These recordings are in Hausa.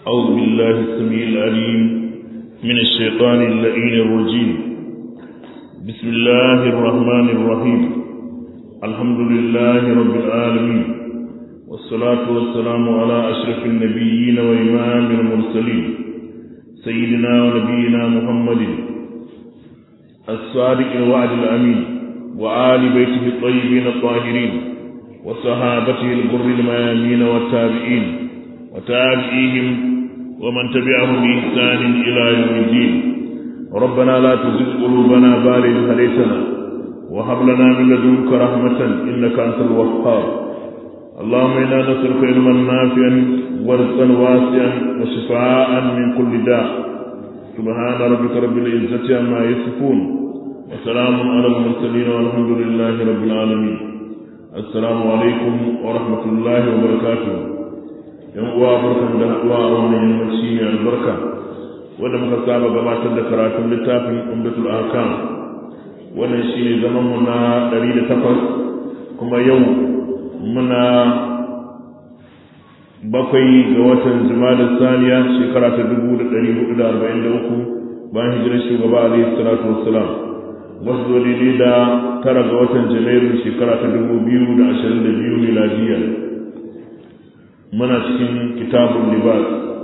أعوذ بالله السميع العليم من الشيطان اللئيم الرجيم بسم الله الرحمن الرحيم الحمد لله رب العالمين والصلاة والسلام على أشرف النبيين وإمام المرسلين سيدنا ونبينا محمد الصادق الوعد الأمين وآل بيته الطيبين الطاهرين وصحابته الغر الميامين والتابعين وتابعيهم ومن تبعهم بإحسان إلى يوم الدين ربنا لا تزغ قلوبنا بعد إذ هديتنا وهب لنا من لدنك رحمة إنك أنت الوهاب اللهم إنا نسألك علما نافعا ورزقا واسعا وشفاء من كل داء سبحان ربك رب العزة عما يصفون وسلام على المرسلين والحمد لله رب العالمين السلام عليكم ورحمة الله وبركاته yan uwa barkan da haɗuwa a wannan yammaci mai albarka wanda muka saba gabatar da karatun littafin umdatul ahkam wannan shi ne zaman mu na 108 kuma yau muna bakwai ga watan jumada saniya shekara ta 1443 bayan hijirar shugaba alaihi salatu wassalam wasu zo daidai da tara ga watan janairu shekara ta 2022 miladiyya muna cikin kitabun libas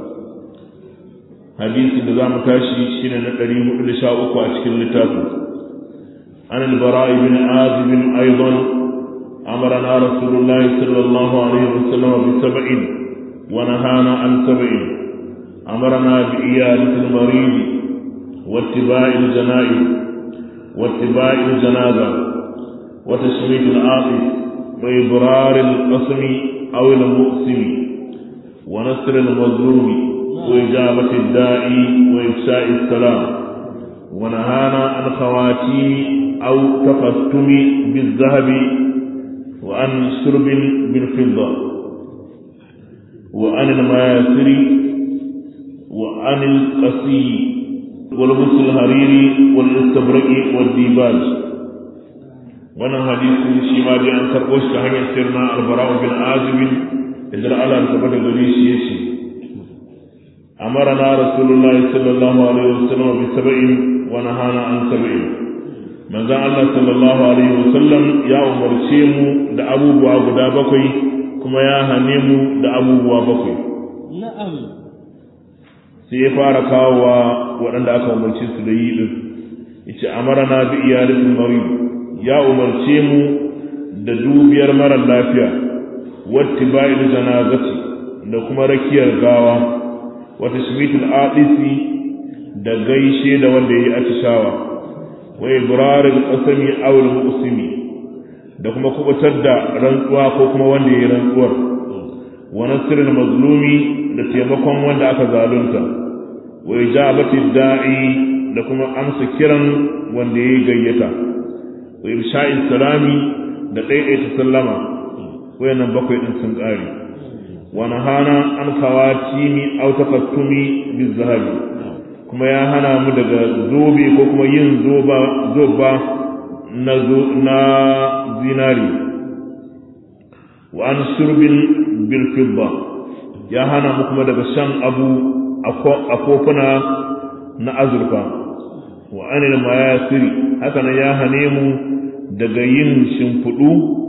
hadisi da za mu tashi shine na 413 a cikin littafin an al-bara ibn azib aidan amarna rasulullahi sallallahu alaihi wasallam bi sab'in wa nahana an sab'in amarna bi iyadati al-marid wa ittiba'i al-janaiz wa ittiba'i al-janaza wa tashmit al-aqib wa ibrar al-qasmi أو المؤسم ونصر المظلوم وإجابة الداعي وإفشاء السلام ونهانا عن خواتيم أو تختم بالذهب وعن شرب بالفضة وعن المياسر وعن القسي ولبس الحرير والاستبرق والديباج wannan hadisi shi ma dai an karɓo shi ta hanyar sirna albara'u bin azibin idan Allah ta bada gare shi yace amarana rasulullahi sallallahu alaihi wasallam bi sab'in wa nahana an sab'in manzon Allah sallallahu alaihi wasallam ya umarce mu da abubuwa guda bakwai kuma ya hane mu da abubuwa bakwai na'am sai ya fara kawowa waɗanda aka umarce su da yi din yace amarana bi iyalatil marid ya umarce mu da dubiyar marar lafiya wata bayan janazati da kuma rakiyar gawa wata shimitul adisi da gaishe da wanda ya yi atishawa wa ibrarin qasami aw al-muqsimi da kuma kubutar da rantsuwa ko kuma wanda ya yi rantsuwar wa nasrul mazlumi da taimakon wanda aka zalunta wa ijabati da'i da kuma amsa kiran wanda ya yi gayyata wa irsha'in salami da ɗaiɗaita sallama wayannan bakwai ɗin sun ƙare wa nahana an kawatimi aw tafattumi bizahabi kuma ya hana mu daga zobe ko kuma yin zoba zoba na na zinari wa an shurbin bil fidda ya hana mu kuma daga shan abu a kofuna na azurfa wa anil mayasiri haka nan ya hane mu daga yin shimfiɗu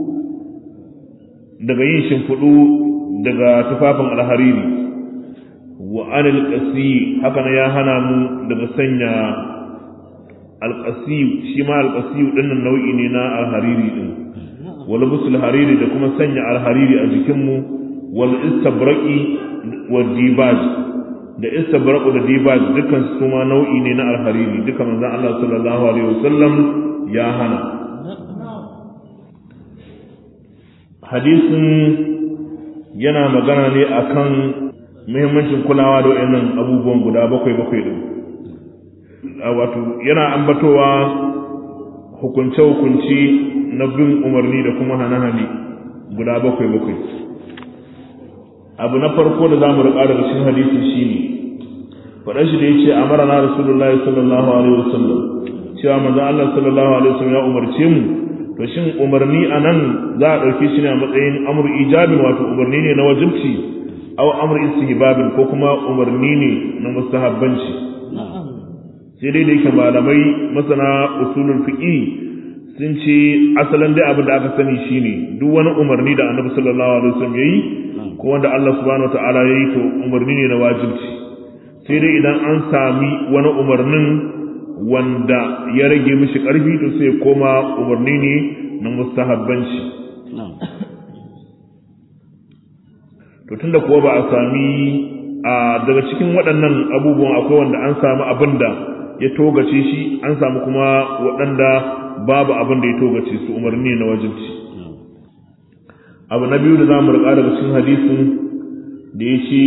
daga yin shimfiɗu daga tufafin alhariri wa anil qasi haka nan ya hana mu daga sanya alqasi shi ma alqasi din nau'i ne na alhariri din wal busul hariri da kuma sanya alhariri a jikin mu wal istabraqi wal dibaj da istabraqu da dibaj dukkan su ma nau'i ne na alhariri duka manzon Allah sallallahu alaihi wasallam ya hana hadisin yana magana ne akan muhimmancin kulawa da wayannan abubuwan guda bakwai bakwai din wato yana ambatowa hukunce hukunci na bin umarni da kuma hane-hane guda bakwai bakwai abu na farko da zamu riƙa daga cikin hadisi shine faɗan shi da yace amara na rasulullahi sallallahu alaihi wasallam cewa manzo Allah sallallahu alaihi wasallam ya umarce mu to shin umarni a nan za a ɗauke shi ne a matsayin amur ijabin wato umarni ne na wajibci aw amr istihbabin ko kuma umarni ne na mustahabbanci sai dai da yake malamai masana usulul fiqi sun ce asalin dai abin da aka sani shine duk wani umarni da annabi sallallahu alaihi wasallam yayi ko wanda Allah subhanahu wataala yayi to umarni ne na wajibi sai dai idan an sami wani umarnin wanda ya rage mishi karfi to sai koma umarni ne na mustahabbanci to tunda kuwa ba a sami a daga cikin waɗannan abubuwan akwai wanda an sami abin da ya togace shi an samu kuma waɗanda babu abin da ya togace su umarni na wajibci abu na biyu da za mu riƙa daga cikin hadisin da ya ce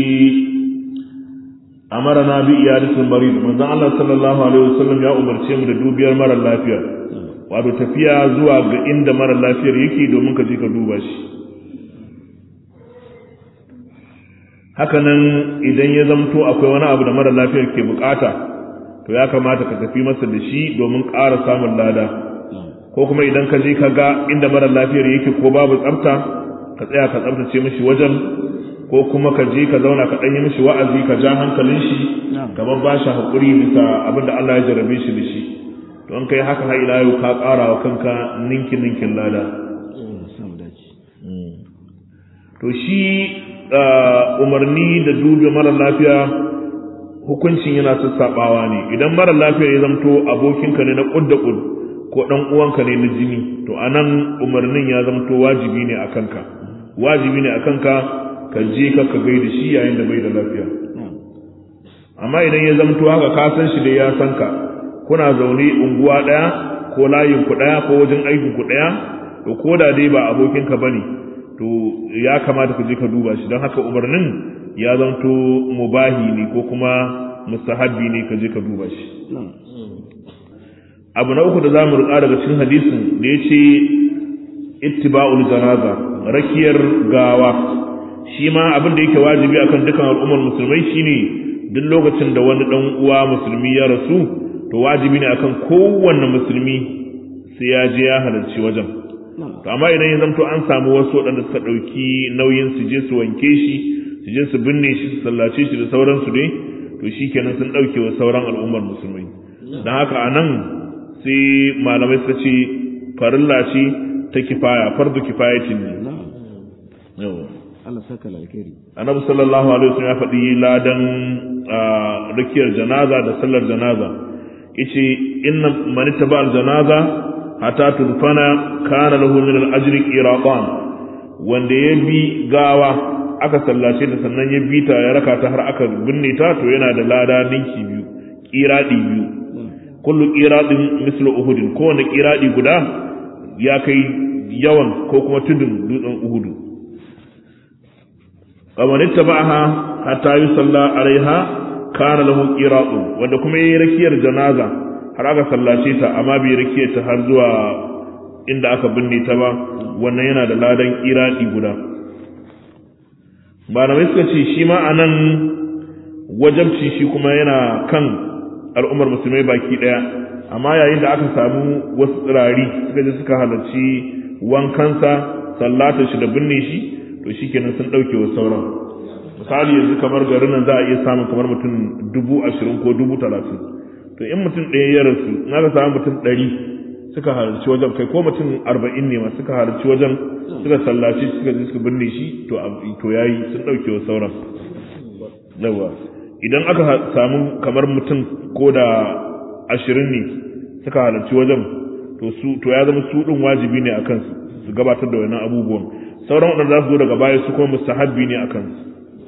amara na bi iyalisin marid manzon Allah sallallahu alaihi wasallam ya umarce mu da dubiyar mara lafiya wato tafiya zuwa ga inda mara lafiyar yake domin ka je ka duba shi hakanan idan ya zamto akwai wani abu da mara lafiyar ke bukata to ya kamata ka tafi masa da shi domin ƙara samun lada ko kuma idan ka je ka ga inda mara lafiyar yake ko babu tsafta ka tsaya ka tsaftace mishi wajen ko kuma ka je ka zauna ka ɗanyi mishi wa'azi ka ja hankalin shi kamar ba shi haƙuri bisa abin da Allah ya jarabe shi da shi don kai haka har ila yau ka ƙara wa kanka ninkin ninkin lada to shi umarni da duba mara lafiya hukuncin yana sassaɓawa ne idan mara lafiya ya zamto abokinka ne na ƙud da ƙud ko ɗan uwanka ne na jini to anan umarnin ya zamto wajibi ne a kanka wajibi ne a kanka ka je ka ka gaida shi yayin da bai da lafiya amma idan ya zamto haka ka san shi da ya san ka kuna zaune unguwa ɗaya ko layin ku ɗaya ko wajen aikin ku ɗaya to ko da dai ba abokinka bane to ya kamata ka je ka duba shi don haka umarnin ya zanto mubahi ne ko kuma mustahabbi ne ka je ka duba shi abu na uku da za mu riƙa daga cikin hadisin da ya ce ittiba'ul janaza rakiyar gawa shi ma abin da yake wajibi akan dukkan al'ummar musulmai shine duk lokacin da wani dan uwa musulmi ya rasu to wajibi ne akan kowanne musulmi sai ya je ya halarci wajen to amma idan ya zamto an samu wasu waɗanda suka ɗauki nauyin su je su wanke shi su je su binne shi su sallace shi da sauransu dai to shi kenan sun ɗauke wa sauran al'ummar musulmai don haka a nan sai malamai suka ce farilla ce ta kifaya fardu kifayatin ne Allah saka alkhairi annabi sallallahu alaihi wasallam ya faɗi ladan rikiyar janaza da sallar janaza yace inna man ittaba al janaza hatta tudfana kana lahu min al ajri qiratan wanda ya bi gawa aka sallace ta sannan ya bi ta ya raka ta har aka binne ta to yana da lada ninki biyu qiradi biyu kullu qiradin mislu uhudin kowane qiradi guda ya kai yawan ko kuma tudun dutsen uhudu kamar ittaba'aha hatta yusalla alaiha kana lahu qiratun wanda kuma yayi rakiyar janaza har aka sallace ta amma bai rakiyar ta har zuwa inda aka binne ta ba wannan yana da ladan qirati guda malamai suka ce shi ma anan wajabci shi kuma yana kan al'ummar musulmai baki daya amma yayin da aka samu wasu tsirari suka je suka halarci wankansa sallata shi da binne shi to shikenan sun dauke wa sauran misali yanzu kamar garin nan za a iya samun kamar mutum dubu ashirin ko dubu talatin to in mutum ɗaya ya rasu in aka samu mutum ɗari suka halarci wajen kai ko mutum arba'in ne ma suka halarci wajen suka sallaci suka je suka binne shi to to yayi sun dauke wa sauran yawa idan aka samu kamar mutum ko da ashirin ne suka halarci wajen to su to ya zama su ɗin wajibi ne a kansu su gabatar da wannan abubuwan sauran waɗanda za su zo daga baya su kuma mustahabbi ne a kansu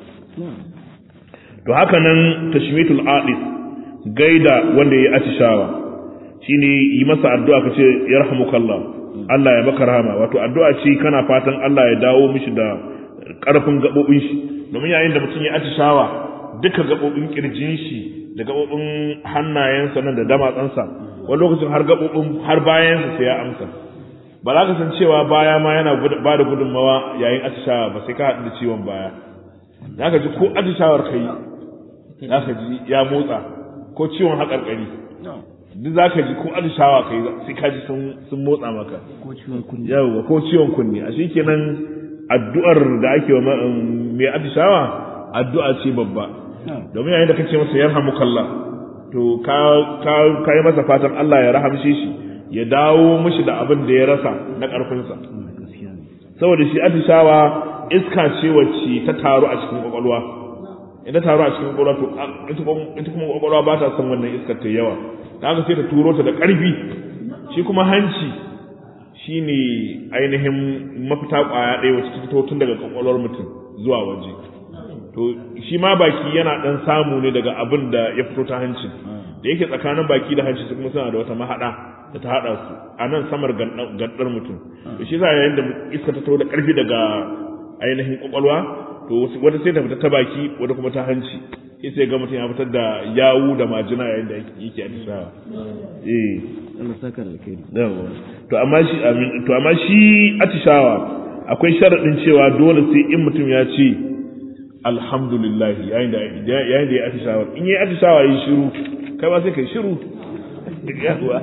to haka nan tashmitul aqis gaida wanda ya atishawa shine yi masa addu'a ka ce yarhamukallah Allah ya maka rahama wato addu'a ce kana fatan Allah ya dawo mishi da karfin gabobin shi domin yayin da mutum ya atishawa duka gabobin kirjin shi da gabobin hannayensa nan da damatsansa wani lokacin har gabobin har bayansa sai ya amsa ba za ka san cewa baya ma yana ba da gudunmawa yayin atishawa ba sai ka haɗu da ciwon baya za ka ji ko atishawar kai za ka ji ya motsa ko ciwon haƙarƙari duk za ka ji ko atishawa kai sai ka ji sun motsa maka ko ciwon kunni yawwa ko ciwon kunni a shi kenan addu'ar da ake wa mai atishawa addu'a ce babba domin yayin da kace masa yarhamukallah to ka ka kai masa fatan Allah ya rahamshe shi ya dawo mishi da abin da ya rasa na karfinsa saboda shi atishawa iska ce wacce ta taru a cikin kwakwalwa idan taru a cikin kwakwalwa to ita kuma kwakwalwa ba ta son wannan iskar ta yawa ta haka sai ta turo ta da ƙarfi shi kuma hanci shine ainihin mafita kwaya ɗaya wacce ta fito tun daga kwakwalwar mutum zuwa waje to shi ma baki yana ɗan samu ne daga abin da ya fito ta hancin da yake tsakanin baki da hanci su kuma suna da wata mahaɗa da ta haɗa su a nan samar gandar mutum to shi za yayin da iska ta taho da ƙarfi daga ainihin kwakwalwa to wata sai ta fita ta baki wata kuma ta hanci sai sai ga mutum ya fitar da yawu da majina yayin da yake atishawa eh Allah saka da alkhairi yawa to amma shi amin to amma shi atishawa akwai sharadin cewa dole sai in mutum ya ce alhamdulillah yayin da yayin da ya atishawa in yi atishawa yi shiru kai ma sai kai shiru yawa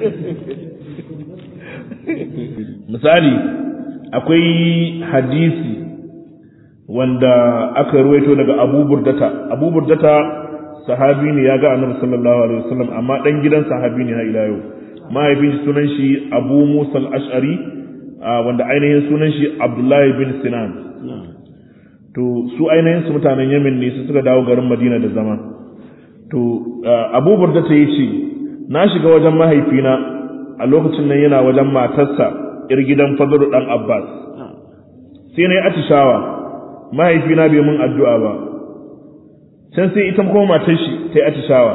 misali akwai hadisi wanda aka ruwaito daga Abu Burdata Abu Burdata sahabi ne ya ga Annabi sallallahu alaihi wasallam amma dan gidan sahabi ne har ila yau mahaifin shi sunan shi Abu Musa al-Ash'ari wanda ainihin sunan shi Abdullahi bin Sinan to su ainihin su mutanen Yemen ne su suka dawo garin Madina da zama to Abu Burdata yace na shiga wajen mahaifina a lokacin nan yana wajen matarsa ir gidan Fadl dan Abbas sai na yi atishawa mahaifina bai mun addu'a ba can sai ita kuma matar shi ta yi atishawa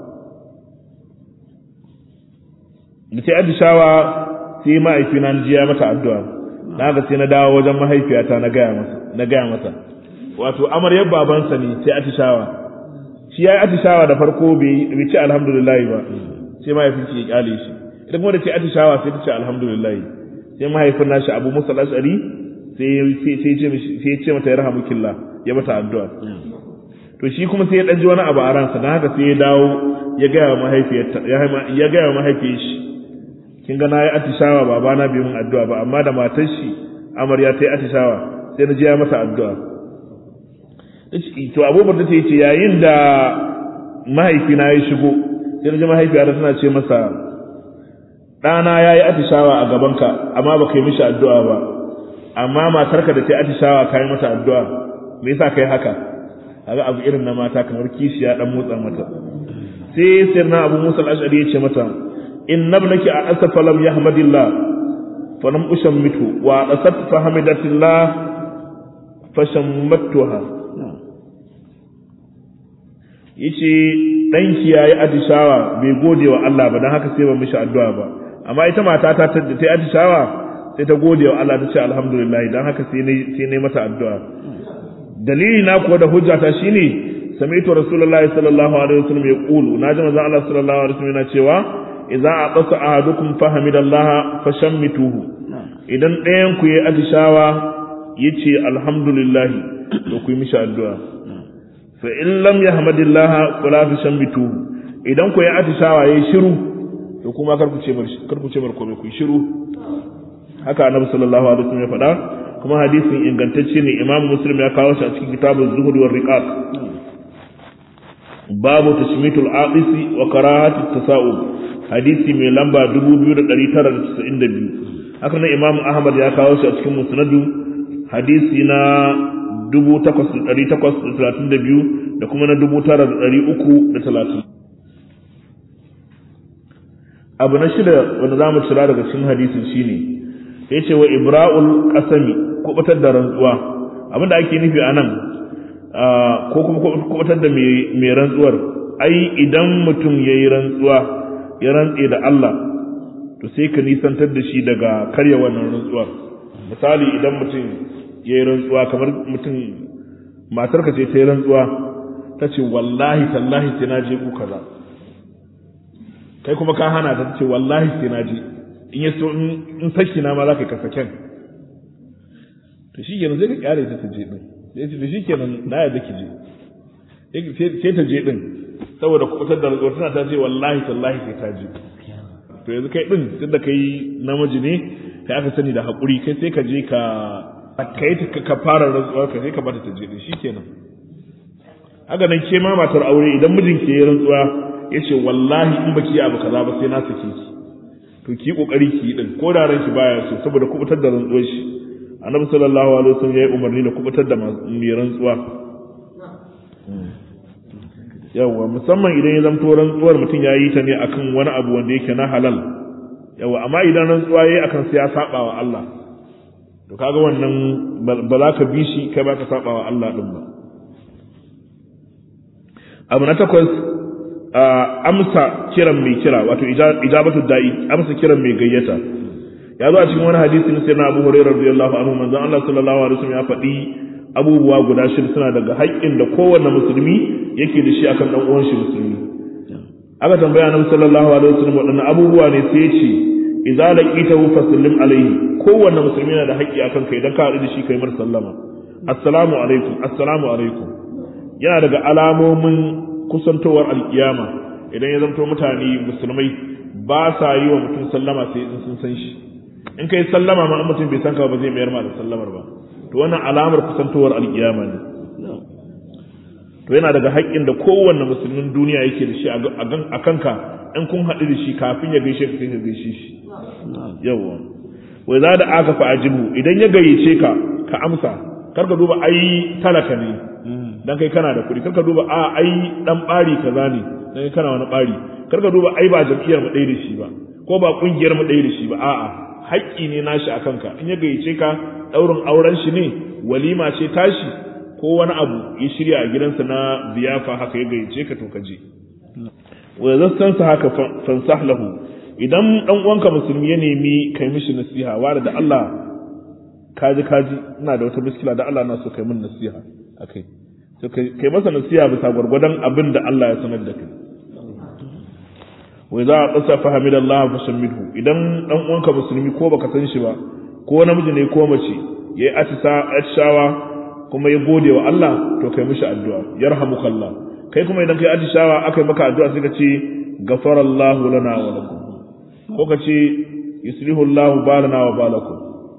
da ta yi atishawa sai mahaifina na jiya mata addu'a na ga sai na dawo wajen mahaifiyata na gaya masa na gaya masa wato amaryar babansa ne sai atishawa shi ya yi atishawa da farko bai ce alhamdulillah ba sai mahaifin shi ya kyale shi ita kuma da ce atishawa sai ta ce alhamdulillah sai mahaifin nashi abu musa ashari sai ya ce mata ya rahamu killa ya mata addu'a to shi kuma sai ya ɗanji wani abu a ransa don haka sai ya dawo ya gaya wa mahaifiyarta ya gaya wa mahaifiyar shi kin ga na yi atishawa babana bai mun addu'a ba amma da matar shi amarya ta yi atishawa sai na je ya mata addu'a to abubuwan da ta yi ce yayin da mahaifina ya shigo sai na ji mahaifiyarta tana ce masa ɗana ya yi atishawa a gabanka amma ba ka yi mishi addu'a ba amma matarka da ta atishawa kai mata addu'a me yasa kai haka kaga abu irin na mata kamar kishiya dan motsa mata sai sirna abu musa al-ash'ari ya ce mata inna ibnaki asafa lam yahmadillah fa lam ushammitu wa asat fa hamidatillah fa shammattuha yace danki yayi atishawa bai gode wa Allah ba dan haka sai ba mishi addu'a ba amma ita mata ta ta yi atishawa sai ta gode wa Allah ta ce alhamdulillah dan haka sai ne sai ne mata addu'a dalili na kuwa da hujja ta shine sami'tu rasulullahi sallallahu alaihi wasallam yaqulu naji manzo Allah sallallahu alaihi wasallam yana cewa idza aqasa ahadukum fahamidallaha fashammituhu idan ɗayan ku yayi atishawa yace alhamdulillah to ku yi mishi addu'a fa in lam yahmadillaha fala fashammituhu idan ku yayi atishawa yayi shiru to kuma kar ku ce mar kar ku ce mar komai ku shiru haka annabi sallallahu alaihi wasallam ya faɗa kuma hadisin ingantacce ne imam muslim ya kawo shi a cikin kitabul zuhud war riqaq babu tashmitul aqisi wa karahatut tasa'ub hadisi mai lamba 2992 haka nan imam ahmad ya kawo shi a cikin musnadu hadisi na 8832 da kuma na 9330 abu na shida wanda za mu cira daga cikin hadisin shine ya ce wa ibra'ul qasami kubutar da rantsuwa abinda ake nufi a nan ko kuma kubutar da mai rantsuwar ai idan mutum ya yi rantsuwa ya rantse da Allah to sai ka nisantar da shi daga karya wannan rantsuwar misali idan mutum ya yi rantsuwa kamar mutum matarka ce ta yi rantsuwa ta ce wallahi tallahi sai na je ku kaza kai kuma ka hana ta ce wallahi sai na je in ya so in saki na ma za ka kasa kyan to shi kenan zai ka kyare ta ta je din sai ce to shi kenan na yadda ki je sai ta je din saboda kubutar da rantsuwa tana ta ce wallahi tallahi sai ta je to yanzu kai din tunda kai namiji ne kai aka sani da haƙuri kai sai ka je ka kai ta ka fara rantsuwar ka sai ka bata ta je din shi kenan haka nan ke ma matar aure idan mijinki ya rantsuwa ya ce wallahi in baki abu kaza ba sai na sake ki to ki kokari ki yi din ko da ranki baya so saboda kubutar da rantsuwar shi annabi sallallahu alaihi wasallam ya yi umarni da kubutar da mai rantsuwa yawa musamman idan ya zamto rantsuwar mutum ya yi ta ne akan wani abu wanda yake na halal yawa amma idan rantsuwa ya yi akan sai ya saba wa Allah to kaga wannan ba za ka bi shi kai ba ka saba wa Allah din ba abu na takwas amsa kiran mai kira wato ijabatu da'i amsa kiran mai gayyata ya zo a cikin wani hadisi na sayyidina Abu Hurairah radiyallahu anhu manzon Allah sallallahu alaihi wasallam ya faɗi abubuwa guda shida suna daga haƙƙin da kowanne musulmi yake da shi akan dan uwan shi musulmi aka tambaya annabi sallallahu alaihi wasallam waɗannan abubuwa ne sai ya ce idza laqitahu fasallim alaihi kowanne musulmi yana da haƙƙi akan kai idan ka haɗu da shi kai mar sallama assalamu alaikum assalamu alaikum yana daga alamomin kusantowar alkiyama idan ya zanto mutane musulmai ba sa yi wa mutum sallama sai in sun san shi in kai sallama ma in mutum bai san ka ba zai mayar ma da sallamar ba to wannan alamar kusantowar alkiyama ne to yana daga haƙƙin da kowanne musulmin duniya yake da shi a kanka in kun haɗu da shi kafin ya gaishe ka sai ka gaishe shi yawa wai za da aka fa ajibu idan ya gayyace ka ka amsa kar ka duba ai talaka ne dan kai kana da kuɗi kar ka duba a ai dan bari kaza ne dan kai kana wani bari kar ka duba ai ba jam'iyyar mu ɗaya da shi ba ko ba kungiyar mu ɗaya da shi ba a'a haƙƙi ne nashi a kanka in ya gayyace ka ɗaurin auren shi ne walima ce tashi ko wani abu ya shirya a gidansa na biyafa haka ya gayyace ka to ka je wa zassansa haka fansah lahu idan dan uwanka musulmi ya nemi kai mishi nasiha wa da Allah kaji kaji ina da wata miskila da Allah na so kai min nasiha akai to kai masa nasiha bisa gwargwadon abin da Allah ya sanar da kai wa idza qasa fa hamidallahu fa shamidhu idan dan uwanka musulmi ko baka san shi ba ko namiji ne ko mace yayi atisa atishawa kuma ya gode wa Allah to kai mishi addu'a yarhamukallah kai kuma idan kai atishawa akai maka addu'a sai ka ce gafarallahu lana wa lakum ko ka ce yuslihu Allahu balana wa balakum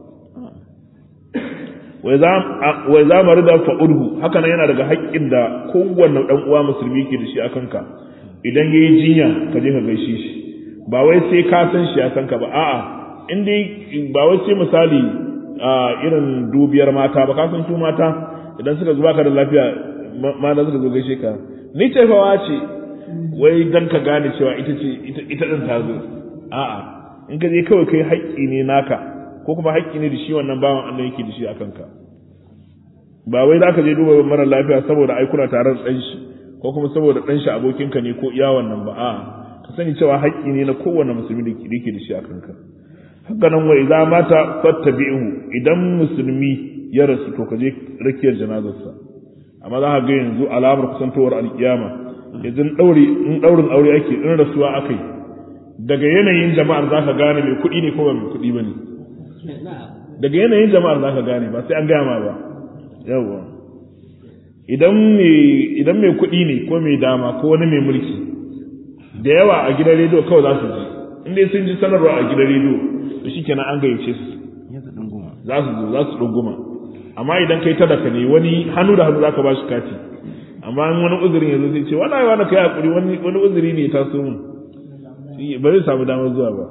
wai za mu rida fa'udhu haka nan yana daga haƙƙin da kowanne ɗan uwa musulmi ke da shi a kanka idan ya yi jinya ka je ka gaishe shi ba wai sai ka san shi ya san ka ba a'a in dai ba wai sai misali a irin dubiyar mata ba ka san su mata idan suka zuba ka da lafiya mata suka zo gaishe ka ni ce fa ce wai dan ka gane cewa ita ce ita din ta zo a'a in ka je kawai kai haƙƙi ne naka ko kuma haƙƙi ne da shi wannan bawan Allah yake da shi a kanka ba wai za ka je duba mara lafiya saboda ai kuna tare da ɗan shi ko kuma saboda ɗan shi abokinka ne ko iya wannan ba a ka sani cewa haƙƙi ne na kowane musulmi da yake da shi a kanka haka nan wa idza mata fattabi'u idan musulmi ya rasu to ka je rakiyar janazarsa amma za ka ga yanzu alamar kusantowar alkiyama yanzu ɗauri in ɗaurin aure ake in rasuwa akai daga yanayin jama'ar za ka gane mai kuɗi ne ko ba mai kuɗi ba ne daga yanayin jama'ar za ka gane ba sai an gaya ma ba yawwa idan idan mai kuɗi ne ko mai dama ko wani mai mulki da yawa a gidan rediyo kawai za su ji in dai sun ji sanarwa a gidan rediyo to shikenan an gayyace su za su zo za su ɗunguma amma idan kai talaka ne wani hannu da hannu za ka ba shi kati amma in wani uzurin ya zo zai ce wani wani kai hakuri wani wani uzuri ne ya taso mun ba zai samu damar zuwa ba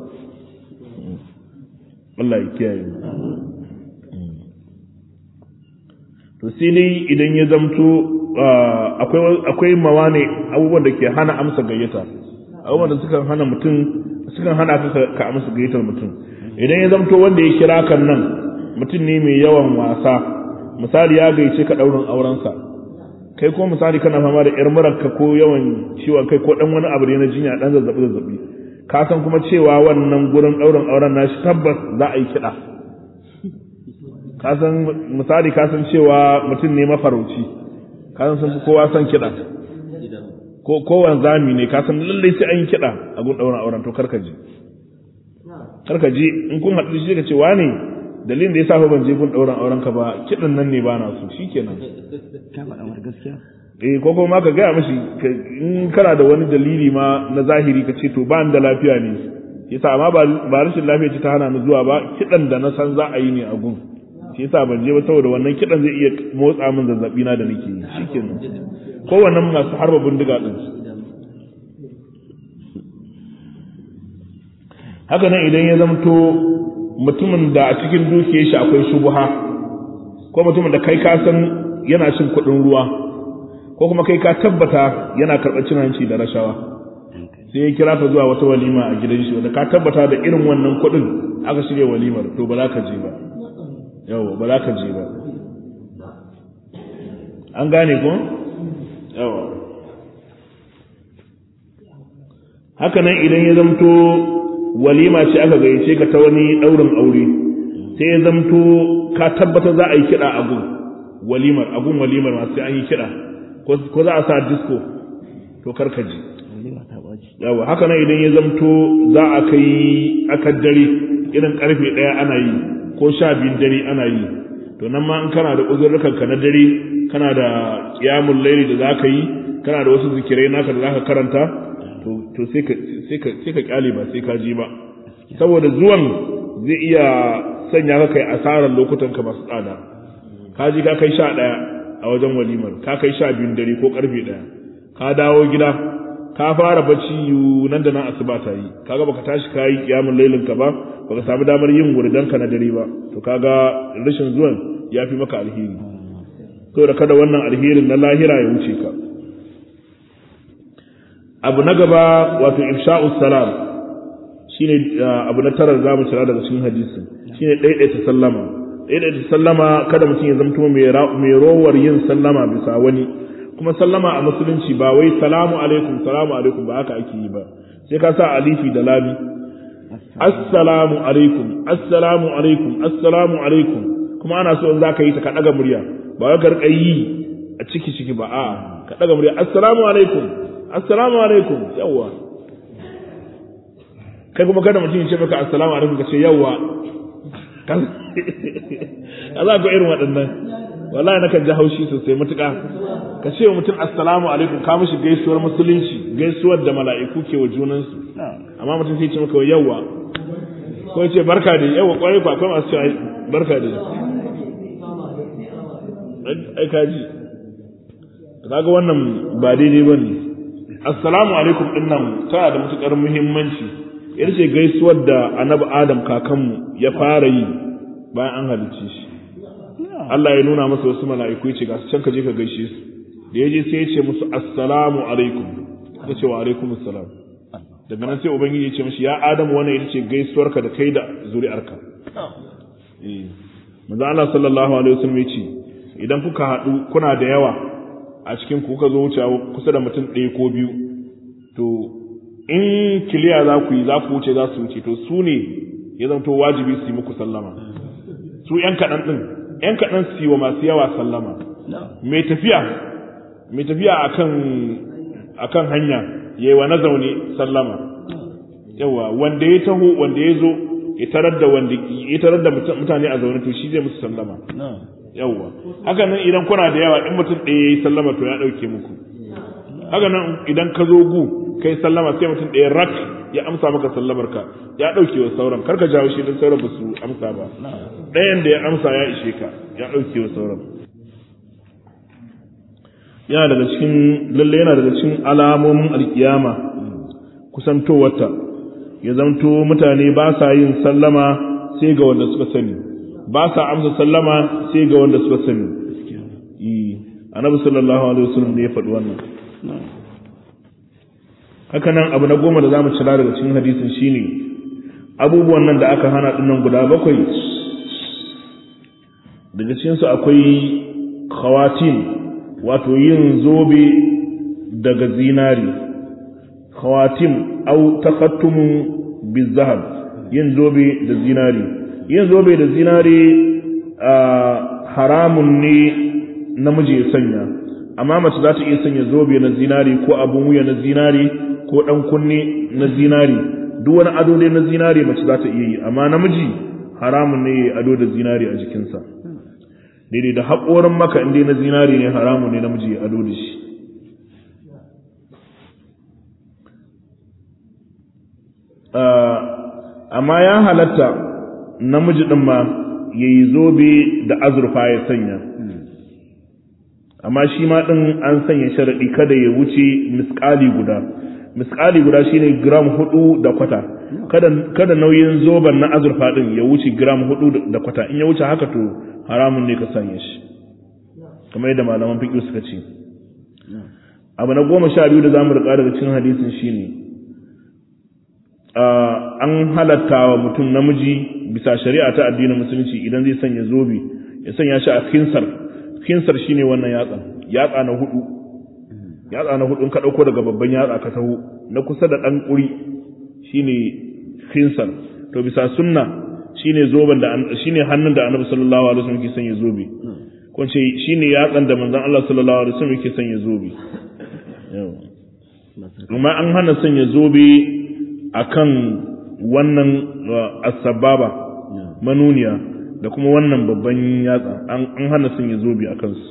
Allah ya kiyaye mu to sai dai idan ya zamto akwai akwai mawane abubuwan da ke hana amsa gayyata abubuwan da suka hana mutum sukan hana ka ka amsa gayyatar mutum idan ya zamto wanda ya kira kan nan mutum ne mai yawan wasa misali ya gayyace ka daurin aurensa kai ko misali kana fama da yar muranka ko yawan ciwon kai ko dan wani abu ne na jinya dan zazzabi zazzabi ka san kuma cewa wannan gurin daurin auren nashi tabbas za a yi kiɗa ka san misali ka san cewa mutum ne mafarauci ka san sun kowa san kiɗa ko kowan zami ne ka san lallai sai an yi kiɗa a gun ɗaurin auren to karka je karka je in kun haɗu shi ka ce wane dalilin da ya sa ban je gun ɗaurin auren ka ba kiɗan nan ne ba na so shikenan ka faɗa mar gaskiya eh ko kuma ka gaya mashi in kana da wani dalili ma na zahiri ka ce to ba da lafiya ne yasa amma ba rashin lafiya ce ta hana ni zuwa ba kiɗan da na san za a yi ne a gun shi yasa ban je ba saboda wannan kidan zai iya motsa min zazzabi na da nake yi shikenan kowannen masu harba bindiga din haka nan idan ya zamto mutumin da a cikin dukiyar shi akwai shubuha ko mutumin da kai ka san yana cin kuɗin ruwa ko kuma kai ka tabbata yana karɓar cin hanci da rashawa sai ya kira ka zuwa wata walima a gidan shi wanda ka tabbata da irin wannan kuɗin aka shirya walimar to ba za ka je ba yawa ba za ka je ba an gane ko yawa haka nan idan ya zamto walima ce aka gayyace ka ta wani ɗaurin aure sai ya zamto ka tabbata za a yi kiɗa a gun walimar a gun walimar masu an yi kiɗa ko za a sa disco to karkaji yawa haka nan idan ya zamto za a kai aka dare irin karfe ɗaya ana yi ko sha biyun dare ana yi to nan ma in kana da uzurrukan ka na dare kana da qiyamul laili da zaka yi kana da wasu zikirai naka da zaka karanta to sai ka sai ka sai ka kyale ba sai ka ji ba saboda zuwan zai iya sanya ka kai asarar lokutan ka masu tsada ka ji ka kai sha ɗaya a wajen walimar ka kai sha biyun dare ko karfe ɗaya ka dawo gida ka fara bacci yu nan da nan asuba ta yi kaga baka tashi ka yi kiyamun lailin ka ba baka samu damar yin wurdan ka na dare ba to kaga rashin zuwan ya fi maka alheri to da kada wannan alherin na lahira ya wuce ka abu na gaba wato ifsha'us salam shine abu na tarar zamu cira daga cikin hadisi shine daidaita sallama daidaita sallama kada mutum ya zamto mai rowar yin sallama bisa wani kuma sallama a musulunci ba wai salamu alaikum salamu alaikum ba haka ake yi ba sai ka sa alifi da lami assalamu alaikum assalamu alaikum assalamu alaikum kuma ana so in za ka yi ta ka ɗaga murya ba wai karka yi a ciki ciki ba a'a ka ɗaga murya assalamu alaikum assalamu alaikum yawwa kai kuma kada mutum ya ce maka assalamu alaikum ka ce yawwa a za ka irin waɗannan wallahi na kan ji haushi sosai matuƙa ka ce wa mutum assalamu alaikum ka mishi gaisuwar musulunci gaisuwar da mala'iku ke wa junansu amma mutum sai ce maka yawa ko ya ce barka da yawa kwarai kwa akwai masu cewa barka da ai kaji kaga wannan ba daidai bane assalamu alaikum din nan tana da matukar muhimmanci ita ce gaisuwar da annabi adam kakanmu ya fara yi bayan an halicce shi Allah ya nuna masa wasu mala'iku ya ce ga su can ka je ka gaishe su da ya je sai ya ce musu assalamu alaikum ya ce wa alaikum assalam daga nan sai ubangiji ya ce mishi ya adamu wannan ita ce gaisuwarka da kai da zuri'arka manzo Allah sallallahu alaihi wasallam ya ce idan kuka haɗu kuna da yawa a cikin ku kuka zo wucewa kusa da mutum ɗaya ko biyu to in kiliya za ku yi za ku wuce za su wuce to su ne ya zanto wajibi su yi muku sallama su ‘yan kaɗan ɗin ‘yan kaɗan su yi wa masu yawa sallama mai tafiya mai tafiya a kan hanya ya yi wa na zaune sallama yawa wanda ya taho wanda ya zo ya tarar da wanda ya tarar da mutane a zaune to shi zai musu sallama yawa haka nan idan kuna da yawa in mutum ɗaya ya yi sallama to ya ɗauke muku haka nan idan ka zo gu kai sallama sai mutum ɗaya rak ya amsa maka sallamar ka ya ɗauke wa sauran karka jawo shi don sauran ba su amsa ba ɗayan da ya amsa ya ishe ka ya ɗauke wa sauran yana daga cikin lalle yana daga cikin alamomin alkiyama kusantowarta ya zamto mutane ba sa yin sallama sai ga wanda suka sani ba sa amsa sallama sai ga wanda suka sani annabi sallallahu alaihi wasallam ne ya faɗi wannan haka nan abu na goma da za mu cira daga cikin hadisin shine abubuwan nan da aka hana dinnan guda bakwai daga cikinsu akwai khawatin wato yin zobe daga zinari khawatim au takhattumu bizahab yin zobe da zinari yin zobe da zinari haramun ne namiji ya sanya amma mace za ta iya sanya zobe na zinari ko abun wuya na zinari ko dan kunne na zinari duk wani ado dai na zinari mace za ta iya yi amma namiji haramun ne ya ado da zinari a jikinsa daidai da haƙorin maka inda na zinari ne haramun ne namiji ya ado da shi amma ya halatta namiji ɗin ma ya yi zobe da azurfa ya sanya amma shi ma din an sanya sharadi kada ya wuce misqali guda misqali guda shine gram hudu da kwata kada kada nauyin zoban na azurfa din ya wuce gram hudu da kwata in ya wuce haka to haramun ne ka sanya shi kamar yadda malaman fiqh suka ce abu na goma sha biyu da zamu rika daga cikin hadisin shine an halatta wa mutum namiji bisa shari'a ta addinin musulunci idan zai sanya zobe ya sanya shi a khinsar khinsar shine wannan yatsa yatsa na hudu yatsa na hudu in ka dauko daga babban yatsa ka taho na kusa da dan kuri shine khinsar to bisa sunna shine zoben da shine hannun da Annabi sallallahu alaihi wasallam yake sanya zobe ko ce shine yatsan da manzon Allah sallallahu alaihi wasallam yake sanya zobe yawa kuma an hana sanya zobe akan wannan asbaba manuniya da kuma wannan babban yatsa an hana sanya zobe a kansu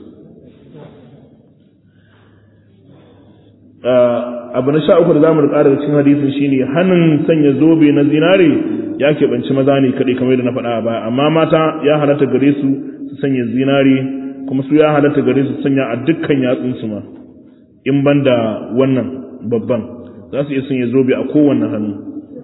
abu na sha uku da zamu rika daga cikin hadisin shine hannun sanya zobe na zinare ya keɓanci maza ne kaɗai kamar da na faɗa a baya amma mata ya halatta gare su su sanya zinare kuma su ya halatta gare su sanya a dukkan yatsunsu ma in ban da wannan babban za su iya sanya zobe a kowanne hannu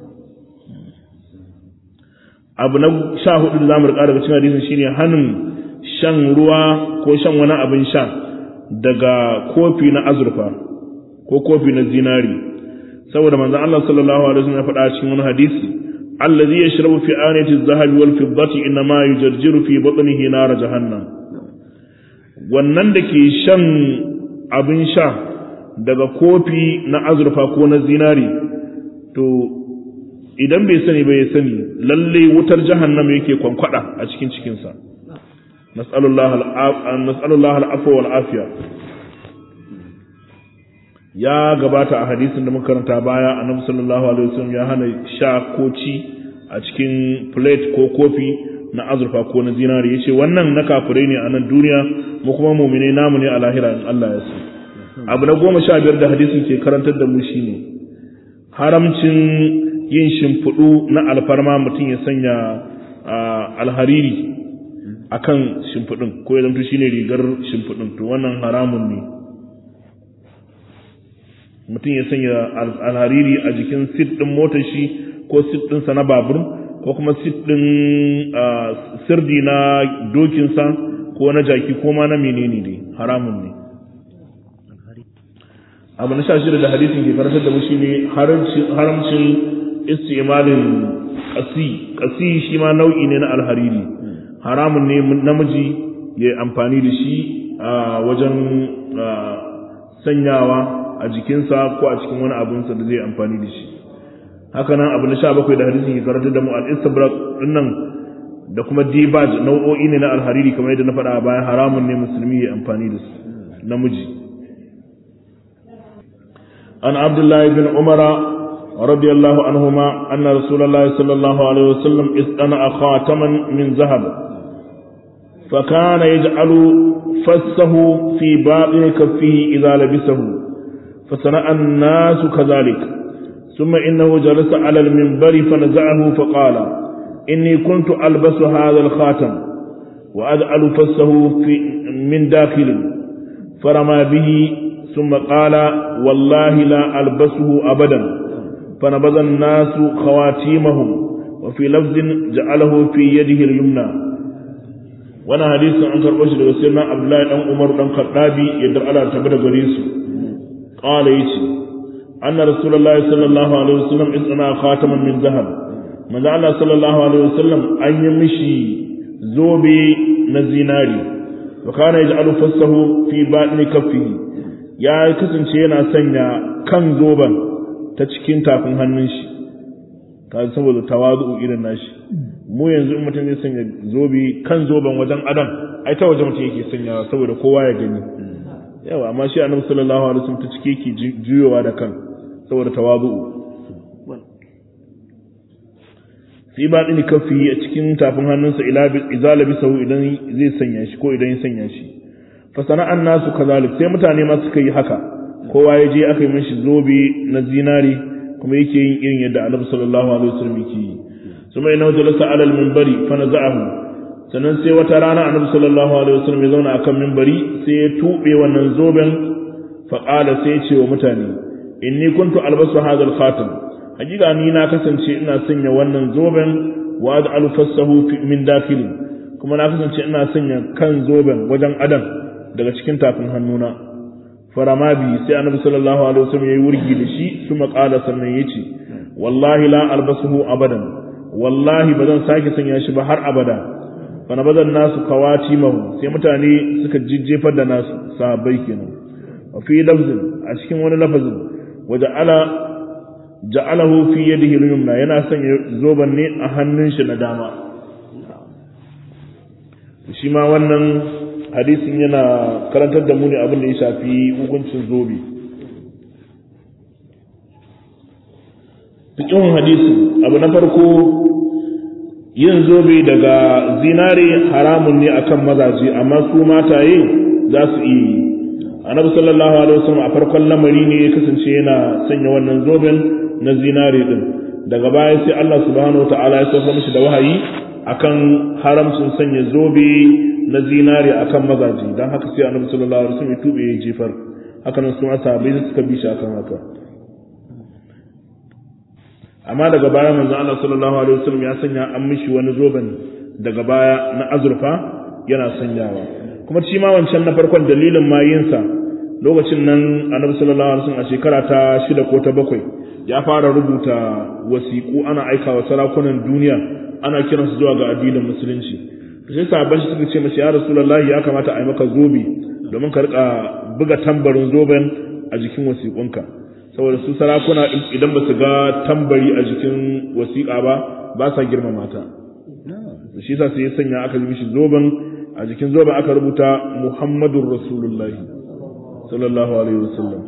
abu na sha hudu da zamu rika daga cikin hadisin shine hannun shan ruwa ko shan wani abin sha daga kofi na azurfa ko kofi na zinari saboda manzon Allah sallallahu alaihi wasallam ya faɗa cikin wani hadisi allazi yashrabu fi anati adh-dhahabi wal fiddati inma yujarjiru fi batnihi nar jahannam wannan da ke shan abin sha daga kofi na azurfa ko na zinari to idan bai sani ba ya sani lalle wutar jahannam yake kwankwada a cikin cikinsa nas'alullah al'afwa wal afiya ya gabata a hadisin da muka karanta baya annabi sallallahu alaihi wasallam ya hana sha ko ci a cikin plate ko kofi na azurfa ko na zinari yace wannan na kafirai ne a nan duniya mu kuma mu'mine namu ne a lahira in Allah ya so abu na goma sha biyar da hadisin ke karantar da mu shine haramcin yin shimfiɗu na alfarma mutum ya sanya alhariri a kan shimfiɗin ko ya zamto shine rigar shimfiɗin to wannan haramun ne mutum ya sanya alhariri a jikin sit ɗin motar shi ko sit ɗinsa na babur ko kuma sit ɗin sirdi na dokinsa ko na jaki ko ma na menene ne haramun ne abu na sha shida da hadisin ke karantar da mu shine haramcin istimalin ƙasi ƙasi shi ma nau'i ne na alhariri haramun ne namiji ya amfani da shi a wajen sanyawa a jikinsa ko a cikin wani abinsa da zai amfani da shi haka nan abu na sha bakwai da hadisin ke karantar da mu al-istabrak dinnan da kuma dibaj nau'o'i ne na alhariri kamar yadda na faɗa a baya haramun ne musulmi ya amfani da su namiji an abdullahi bin umara رضي الله عنهما أن رسول الله صلى الله عليه وسلم اصطنع خاتما من ذهب فكان يجعل فسه في باطن كفه إذا لبسه فصنع الناس كذلك ثم إنه جلس على المنبر فنزعه فقال إني كنت ألبس هذا الخاتم وأجعل فسه في من داخل فرمى به ثم قال والله لا ألبسه أبدا فنبذ الناس خواتيمهم وفي لفظ جعله في يده اليمنى وانا حديث عن كربش daga sirna Abdullahi dan Umar dan Khattabi yadda Allah ta bada gare su qala yace anna rasulullahi sallallahu alaihi wasallam isna khataman min zahab manzo Allah sallallahu alaihi wasallam an yi mishi zobe na zinari wa kana yaj'alu fassahu fi batni kaffihi ya kasance yana sanya kan zoban ta cikin tafin hannun shi ka saboda tawazu irin nashi mu yanzu in mutum zai sanya zobe kan zoben wajen adam ai ta waje mutum yake sanyawa saboda kowa ya gani yawa amma shi annabi sallallahu alaihi wasallam ta cike yake juyowa da kan saboda tawazu fi ba dini kafi a cikin tafin hannunsa ila izala bisahu idan zai sanya shi ko idan ya sanya shi fa sana'an nasu kazalik sai mutane ma suka yi haka kowa ya je aka yi mishi zobe na zinari kuma yake yin irin yadda annabi sallallahu alaihi wasallam yake yi suma ina jalasa ala al-minbari fa naza'ahu sannan sai wata rana annabi sallallahu alaihi wasallam ya zauna akan minbari sai ya tube wannan zoben fa qala sai ya ce wa mutane inni kuntu albasu hadha al-khatam hakika ni na kasance ina sanya wannan zoben wa ad'alu fassahu min dakhil kuma na kasance ina sanya kan zoben wajen adam daga cikin tafin hannuna farama bi sai annabi sallallahu alaihi wasallam yayi wurgi da shi kuma qala sannan yace wallahi la albasuhu abadan wallahi bazan sake sanya shi ba har abada fa nabazan nasu kawati mahu sai mutane suka jijjefar da nasu sahabbai kenan wa fi lafzin a cikin wani lafazin waja'ala ja'alahu fi yadihi al-yumna yana sanya zoban ne a hannun shi na dama shi ma wannan hadisin yana karantar da mu ne abin da ya shafi hukuncin zobe cikin hadisin abu na farko yin zobe daga zinare haramun ne akan mazaje amma su mataye za su iya yi annabi sallallahu alaihi wasallam a farkon lamari ne ya kasance yana sanya wannan zoben na zinare din daga baya sai Allah subhanahu wataala ya sauka mishi da wahayi akan haramcin sanya zobe na zinare akan mazaje dan haka sai annabi sallallahu alaihi wasallam ya tube ya jefar haka nan sun asabai suka bi shi akan haka amma daga baya manzo Allah sallallahu alaihi wasallam ya sanya an mishi wani zoben daga baya na azurfa yana sanyawa kuma shi ma wancan na farkon dalilin mayinsa lokacin nan annabi sallallahu alaihi wasallam a shekara ta shida ko ta bakwai ya fara rubuta wasiƙu ana aika wa sarakunan duniya ana kiransu zuwa ga addinin musulunci sai sahabban shi suka ce masa ya rasulullahi ya kamata a yi maka zobe domin ka rika buga tambarin zoben a jikin wasiƙunka saboda su sarakuna idan ba su ga tambari a jikin wasiƙa ba ba sa girmama ta shi yasa sai ya sanya aka yi mishi zoben a jikin zoben aka rubuta Muhammadur Rasulullahi sallallahu alaihi wasallam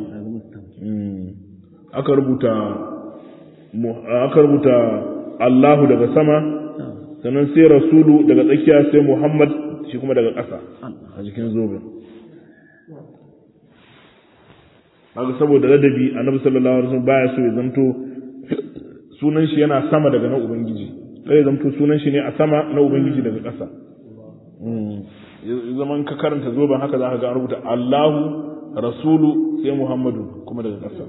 aka rubuta aka rubuta Allahu daga sama sannan sai Rasulu daga tsakiya sai Muhammad shi kuma daga ƙasa a jikin zoben haka saboda ladabi annabi sallallahu alaihi wasallam baya so ya zanto sunan shi yana sama daga na ubangiji sai ya zanto sunan shi ne a sama na ubangiji daga ƙasa zaman ka karanta zoben haka za ka ga rubuta Allahu Rasulu sai Muhammadu kuma daga ƙasa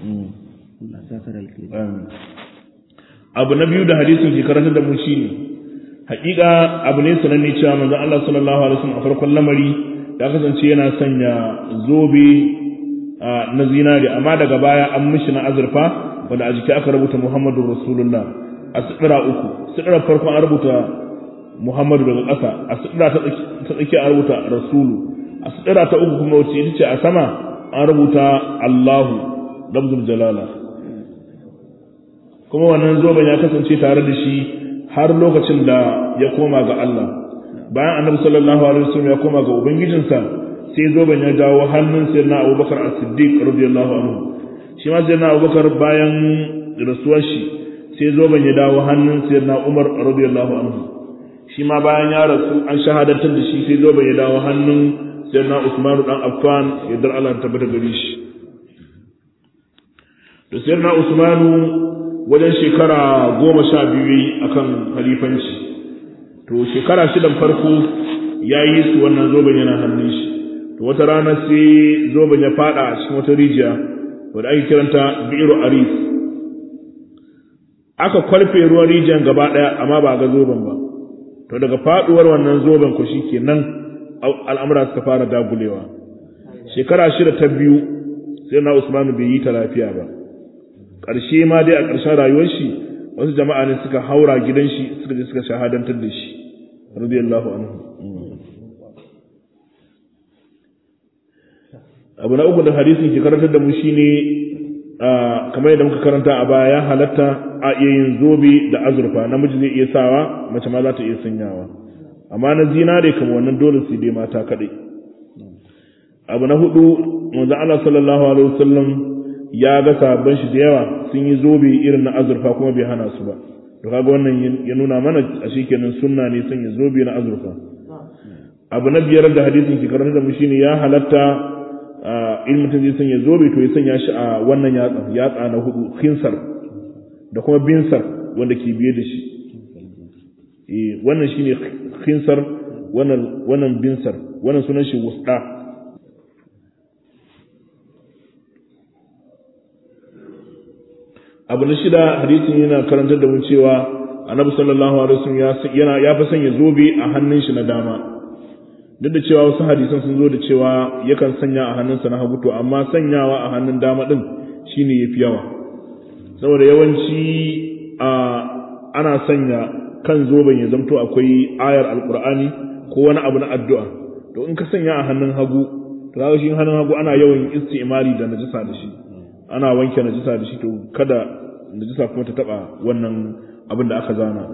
abu na biyu da hadisin ke karanta da mu shine haƙiƙa abu ne sananne cewa manzon Allah sallallahu alaihi wasallam a farkon lamari ya kasance yana sanya zobe na zinari amma daga baya an mishi na azurfa wanda a jiki aka rubuta Muhammadu Rasulullah a sidira uku sidira farko an rubuta Muhammadu daga ƙasa a sidira ta tsaki an rubuta Rasulu a sidira ta uku kuma wacce ita ce a sama an rubuta Allahu lafzul jalala kuma wannan zoben ya kasance tare da shi har lokacin da ya koma ga Allah bayan annabi sallallahu alaihi wasallam ya koma ga ubangijinsa sai zoben ya dawo hannun sayyidina Abubakar As-Siddiq radiyallahu anhu shi ma sayyidina Abubakar bayan rasuwar shi sai zoben ya dawo hannun sayyidina Umar radiyallahu anhu shi ma bayan ya rasu an shahadantar da shi sai zoben ya dawo hannun sayyidina Usman dan Affan yadda Allah ta tabbata gare shi to sayyidina Usman wajen shekara goma sha biyu akan halifanci to shekara shidan farko ya yi su wannan zoben yana hannun shi to wata rana sai zoben ya fada a cikin wata rijiya wadda ake kiranta bi'iru aris aka kwalfe ruwan rijiyan gaba daya amma ba ga zoben ba to daga faduwar wannan zoben ku shikenan al'amura suka fara dagulewa shekara shida ta biyu sai na Usman bai yi ta lafiya ba ƙarshe ma dai a ƙarshen rayuwar shi wasu jama'a ne suka haura gidan shi suka je suka shahadantar da shi radiyallahu anhu abu na uku da hadisin ke karantar da mu shine kamar yadda muka karanta a baya ya halatta a iya yin zobe da azurfa namiji zai iya sawa mace ma za ta iya sanyawa amma na zinare kamar wannan dole su dai mata kaɗai abu na hudu manzo Allah sallallahu alaihi wasallam ya ga sabon shi da yawa sun yi zobe irin na azurfa kuma bai hana su ba to kaga wannan ya nuna mana a shikenan sunna ne sanya zobe na azurfa abu na biyar da hadisin ke karanta da mu shine ya halatta in mutum zai sanya zobe to ya sanya shi a wannan yatsa yatsa na hudu khinsar da kuma binsar wanda ke biye da shi eh wannan shine khinsar wannan wannan binsar wannan sunan shi wusda abu na shida hadisin yana karantar da mu cewa annabi sallallahu alaihi wasallam yana ya fa sanya zobe a hannun shi na dama duk da cewa wasu hadisan sun zo da cewa yakan sanya a hannunsa na hagu to amma sanyawa a hannun dama din shine yafi yawa saboda yawanci a ana sanya kan zoben ya zamto akwai ayar alqur'ani ko wani abu na addu'a to in ka sanya a hannun hagu to kaga shi hannun hagu ana yawan istimali da najisa da shi ana wanke najisa da shi to kada najisa kuma ta taba wannan abin da aka zana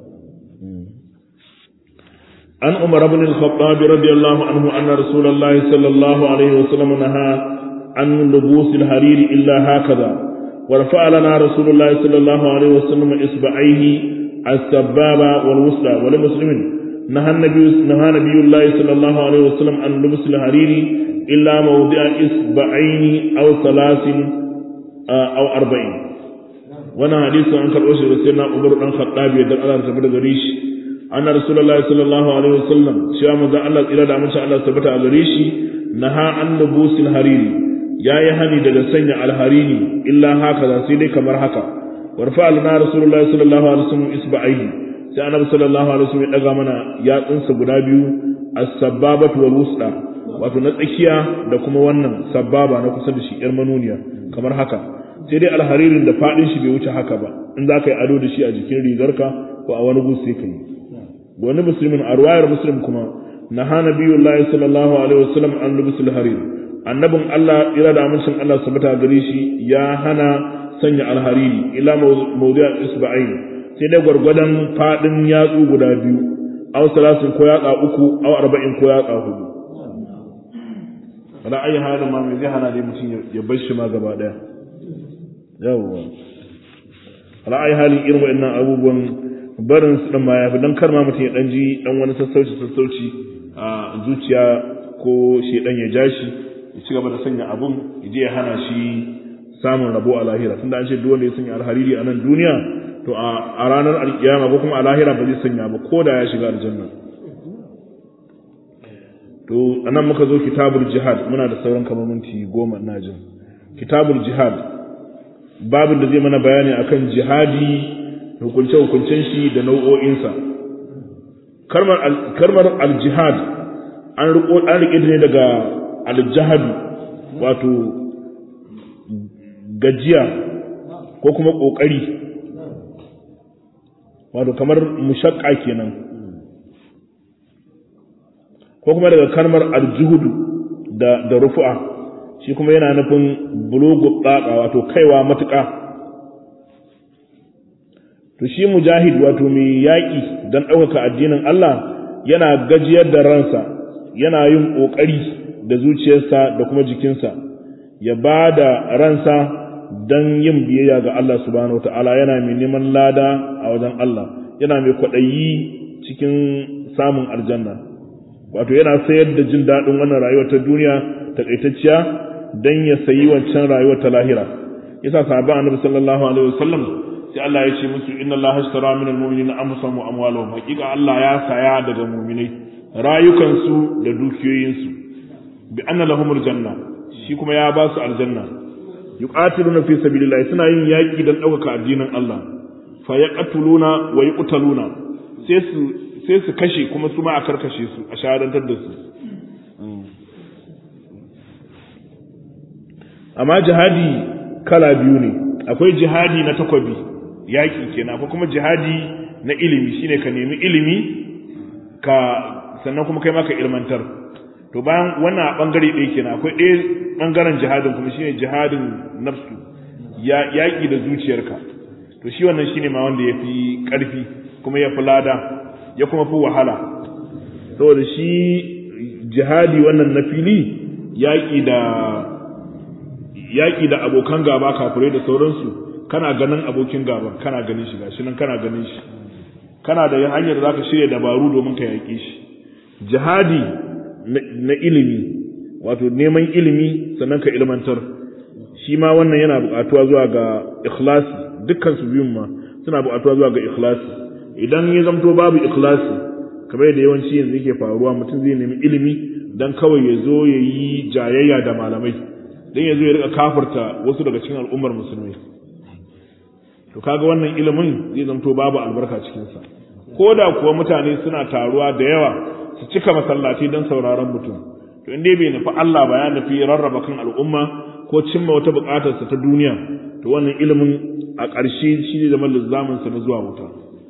an umar ibn al-khattab radiyallahu anhu anna rasulullahi sallallahu alaihi wasallam naha an lubus al-harir illa hakaza wa rafa'a lana rasulullahi sallallahu alaihi wasallam isba'aihi as-sababa wal wusla wa lil muslimin نهى النبي نهى نبي الله صلى الله عليه وسلم عن لبس الحرير إلا موضع إصبعين أو ثلاث أو أربعين وانا حديث عن كرؤوس رسولنا عمر بن الخطاب يدل على رتبة غريش أن رسول الله صلى الله عليه وسلم شاء مذا الله إلى دعم شاء الله ثبت غريش نهى عن لبوس الحرير يا يهني دغ سنة الحرير إلا هكذا سيدي كمر هكا ورفع لنا رسول الله صلى الله عليه وسلم إصبعيه sai annabi sallallahu alaihi wasallam ya daga mana yatsunsa guda biyu as-sababatu wal wusta wato na tsakiya da kuma wannan sababa na kusa da shi yar manuniya kamar haka sai dai alharirin da fadin shi bai wuce haka ba in za ka yi ado da shi a jikin rigarka ko a wani gun sai ka yi wani musulmin a ruwayar muslim kuma na hana biyu Allah sallallahu alaihi wasallam an lubusul harir annabin Allah ira da amincin Allah subhanahu gare shi ya hana sanya alhariri ila mawdi'a isba'ain sai dai gwargwadon faɗin yatsu guda biyu aw salasin ko yatsa uku aw arba'in ko yatsa hudu wala ayi halin ma mai zai hana dai mutum ya bar shi ma gaba daya yawwa wala ayi halin irin wa'annan abubuwan barin su dan ma yafi dan kar ma mutum ya dan ji dan wani sassauci sassauci a zuciya ko shedan ya ja shi ya ci gaba da sanya abun ya je ya hana shi samun rabo a lahira tunda an ce duk wanda ya sanya alhariri a nan duniya to a ranar alkiyama ko kuma a lahira ba zai sanya ba ko da ya shiga aljanna to anan muka zo kitabul jihad muna da sauran kamar minti goma ina jin kitabul jihad babin da zai mana bayani akan jihadi hukunce hukuncen shi da nau'o'insa karmar karmar al-jihad an riko an rike ne daga al-jihad wato gajiya ko kuma kokari wato kamar mushakka kenan ko kuma daga kalmar aljuhudu da da rufu'a shi kuma yana nufin bulugu tsaka wato kaiwa matuƙa to shi mujahid wato mai yaƙi don ɗaukaka addinin Allah yana gajiyar da ransa yana yin ƙoƙari da zuciyarsa da kuma jikinsa ya ba da ransa don yin biyayya ga Allah subhanahu ta'ala yana mai neman lada a wajen Allah yana mai kwaɗayi cikin samun aljanna wato yana sayar da jin daɗin wannan rayuwar ta duniya takaitacciya don ya sayi wancan rayuwar ta lahira yasa sahabban annabi sallallahu alaihi wasallam sai Allah ya ce musu inna Allah ashtara min almu'minina anfusahum wa amwalahum hakika Allah ya saya daga mu'minai rayukansu da dukiyoyinsu bi anna lahumul janna shi kuma ya ba su aljanna yuqatiluna fi sabilillah suna yin yaki dan ɗaukaka addinin Allah fa yaqtuluna wa yuqtaluna sai su sai su kashe kuma su ma a karkashe su a shahadantar da su amma jihadi kala biyu ne akwai jihadi na takwabi yaki kenan akwai kuma jihadi na ilimi shine ka nemi ilimi ka sannan kuma kai ma ka ilmantar to bayan wannan a bangare ɗaya kenan akwai ɗaya bangaren jihadin kuma shine jihadin nafsu ya yaki da zuciyarka to shi wannan shine ma wanda yafi ƙarfi kuma yafi lada ya kuma fi wahala saboda shi jihadi wannan na fili yaƙi da yaƙi da abokan gaba kafirai da sauransu kana ganin abokin gaba kana ganin shi gashi nan kana ganin shi kana da hanyar da zaka shirya dabaru domin ka yaƙe shi jihadi na ilimi wato neman ilimi sannan ka ilmantar shi ma wannan yana buƙatuwa zuwa ga ikhlasi dukkan su biyun ma suna buƙatuwa zuwa ga ikhlasi idan ya zamto babu ikhlasi kamar yadda yawanci yanzu yake faruwa mutum zai nemi ilimi dan kawai ya zo ya yi jayayya da malamai dan ya zo ya rika kafirta wasu daga cikin al'ummar musulmi to kaga wannan ilimin zai zamto babu albarka cikinsa ko da kuwa mutane suna taruwa da yawa su cika masallaci don sauraron mutum to in dai bai nufi Allah ba ya nufi rarraba kan al'umma ko cimma wata buƙatarsa ta duniya to wannan ilimin a ƙarshe shi ne zama lizamin sa na zuwa wuta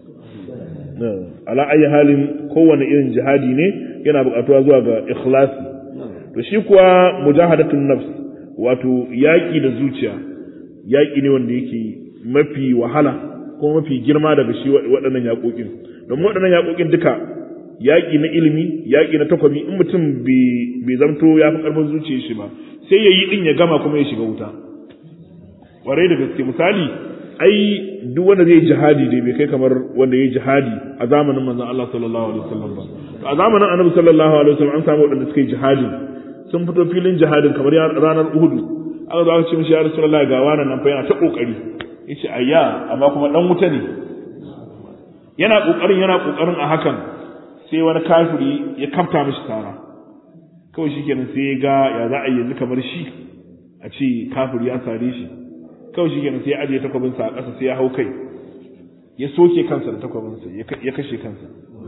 ala ayi halin kowane irin jihadi ne yana buƙatuwa zuwa ga ikhlasi to shi kuwa mujahadatun nafs wato yaƙi da zuciya yaƙi ne wanda yake mafi wahala ko mafi girma daga shi waɗannan yaƙoƙin domin waɗannan yaƙoƙin duka yaƙi na ilimi yaƙi na takwabi in mutum bai zamto ya fi ƙarfin zuciya shi ba sai ya yi ɗin ya gama kuma ya shiga wuta ƙwarai da gaske misali ai duk wanda zai jihadi dai bai kai kamar wanda ya jihadi a zamanin manzon Allah sallallahu alaihi wasallam ba to a zamanin annabi sallallahu alaihi wasallam an samu waɗanda suka yi jihadi sun fito filin jihadin kamar ranar Uhud aka zo aka ce mishi ya Rasulullahi ga wannan nan fa yana ta kokari yace ayya amma kuma dan wuta ne yana kokarin yana kokarin a hakan sai wani kafiri ya kamta mishi tara kawai shikenan sai ya ga ya za a yi yanzu kamar shi a ce kafiri ya sare shi kawai shikenan sai ya ajiye takwabinsa a ƙasa sai ya hau kai ya soke kansa da takwabinsa ya kashe kansa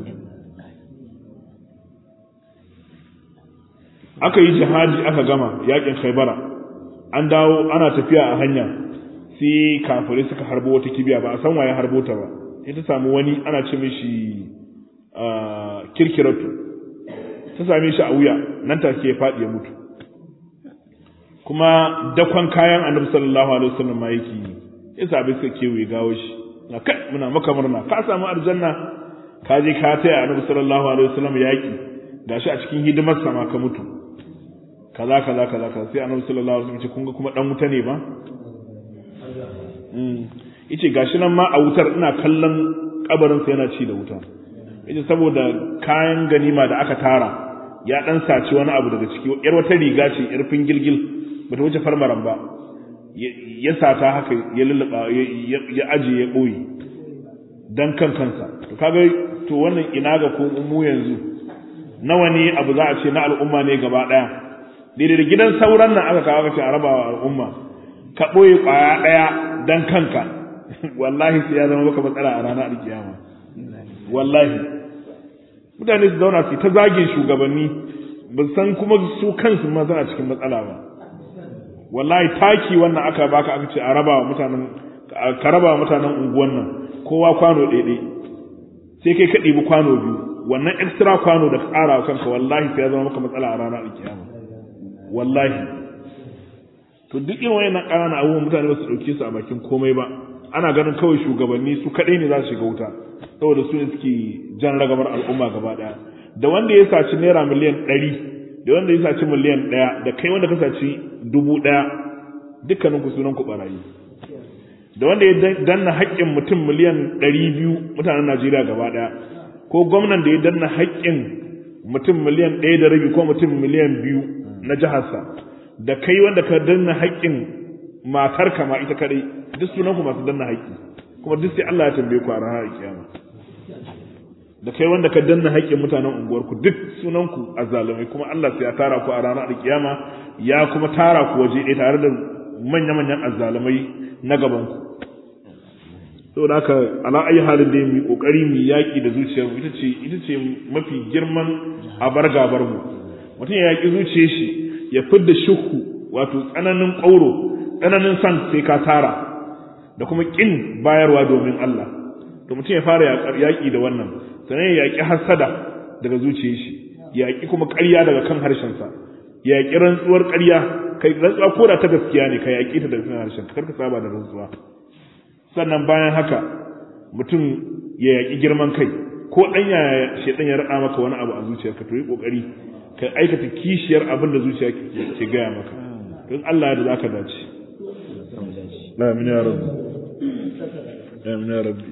aka yi jihadi aka gama yakin khaibara an dawo ana tafiya a hanya sai kafirai suka harbo wata kibiya ba a san waye harbo ta ba sai ta samu wani ana ce mishi kirkiratu ta same shi a wuya nan take ya faɗi ya mutu kuma dakon kayan annabi sallallahu alaihi wasallam ma yake yi ya sabi suka kewaye gawo shi na kai muna maka murna ka samu aljanna ka je ka taya annabi sallallahu alaihi wasallam yaki gashi a cikin hidimar sama ka mutu kaza kaza kaza kaza sai annabi sallallahu alaihi wasallam ce kun ga kuma dan wuta ne ba yace gashi nan ma a wutar ina kallon kabarin sa yana ci da wuta yace saboda kayan ganima da aka tara ya dan saci wani abu daga ciki yar wata riga ce yar fingilgil bata wuce farmaran ba ya sata haka ya lulluba ya aje ya boye dan kan kansa to kaga to wannan ina ga ko mu yanzu nawa ne abu za a ce na al'umma ne gaba daya daidai da gidan sauran nan aka kawo ce a rabawa al'umma ka boye kwaya daya dan kanka wallahi sai ya zama maka matsala a ranar alkiyama wallahi mutane su zauna su ta zage shugabanni ba san kuma su kansu ma suna cikin matsala ba wallahi taki wannan aka baka aka ce a raba wa mutanen ka raba wa mutanen unguwan nan kowa kwano ɗaiɗai sai kai ka ɗibi kwano biyu wannan extra kwano da ka ƙara wa kanka wallahi sai ya zama maka matsala a ranar alkiyama wallahi to duk irin wayannan ƙananan abubuwan mutane ba su ɗauke su a bakin komai ba ana ganin kawai shugabanni su kaɗai ne za su shiga wuta saboda su ne suke jan ragamar al'umma gaba ɗaya da wanda ya saci naira miliyan ɗari da wanda ya saci miliyan ɗaya da kai wanda ka saci dubu ɗaya dukkanin ku sunan ku barayi da wanda ya danna haƙƙin mutum miliyan ɗari biyu mutanen Najeriya gaba ɗaya ko gwamnan da ya danna haƙƙin mutum miliyan ɗaya da rabi ko mutum miliyan biyu na jiharsa da kai wanda ka danna haƙƙin matar ka ma ita kadai duk sunan ku masu danna haƙƙi kuma duk sai Allah ya tambaye ku a ranar kiyama da kai wanda ka danna haƙƙin mutanen unguwarku duk sunan ku azzalumai kuma Allah sai ya tara ku a ranar kiyama ya kuma tara ku waje ɗaya tare da manya-manyan azzalumai na gaban ku saboda haka ala ayi halin da mu kokari mu yaki da zuciyar mu ita ce ita ce mafi girman abar gabar mu mutum ya yaki zuciyar shi ya fidda shukku wato tsananin ƙauro tsananin san sai ka tara da kuma kin bayarwa domin Allah to mutum ya fara yaki da wannan sannan ya yaki hasada daga zuciyar shi ya yaki kuma ƙarya daga kan harshen sa ya yaki rantsuwar ƙarya kai rantsuwa ko da ta gaskiya ne ka yaki ta daga kan harshen kar ka saba da rantsuwa sannan bayan haka mutum ya yaƙi girman kai ko ɗan ya shaidan ya raɗa maka wani abu a zuciyarka to yi ƙoƙari ka aikata kishiyar abin da zuciya ke gaya maka don Allah da za ka dace amin ya rabbi amin ya rabbi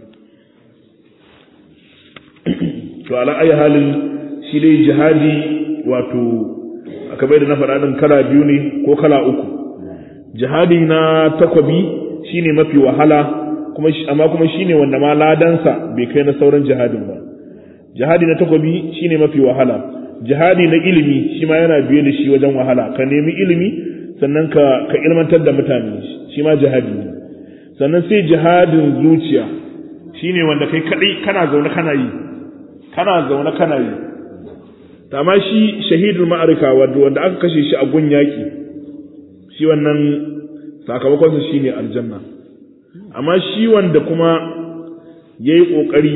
to ala ayi halin shi dai jihadi wato aka bai da na faɗa ɗin kala biyu ne ko kala uku jihadi na takwabi shine mafi wahala kuma amma kuma shine wanda ma ladansa bai kai na sauran jihadin ba jihadi na takobi shine mafi wahala jihadi na ilimi shi ma yana biye da shi wajen wahala ka nemi ilimi sannan ka ka ilmantar da mutane shi ma jihadi ne sannan sai jihadin zuciya shine wanda kai kadai kana zaune kana yi kana zaune kana yi amma shi shahidul ma'arika wanda aka kashe shi a gun yaki shi wannan sakamakonsa shine aljanna amma shi wanda kuma yayi kokari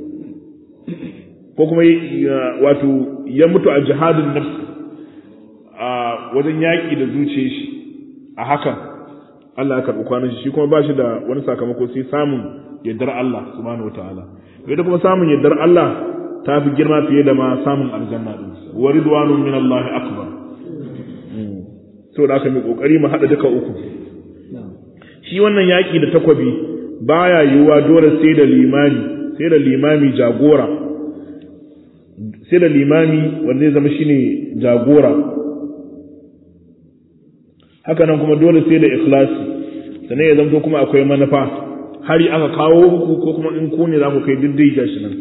ko kuma wato ya mutu a jihadin nafs a wajen yaƙi da zuciyar shi a hakan Allah ya karɓi kwanan shi shi kuma ba shi da wani sakamako sai samun yardar Allah subhanahu wataala ita kuma samun yardar Allah ta fi girma fiye da ma samun aljanna din wa ridwanun min Allah akbar saboda haka mai kokari mu hada duka uku shi wannan yaƙi da takwabi baya yiwuwa dole sai da limami sai da limami jagora sai da limami wanda zai zama shine jagora haka nan kuma dole sai da ikhlasi sannan ya zamto kuma akwai manufa hari aka kawo ku ko kuma in ku ne za ku kai diddai gashi nan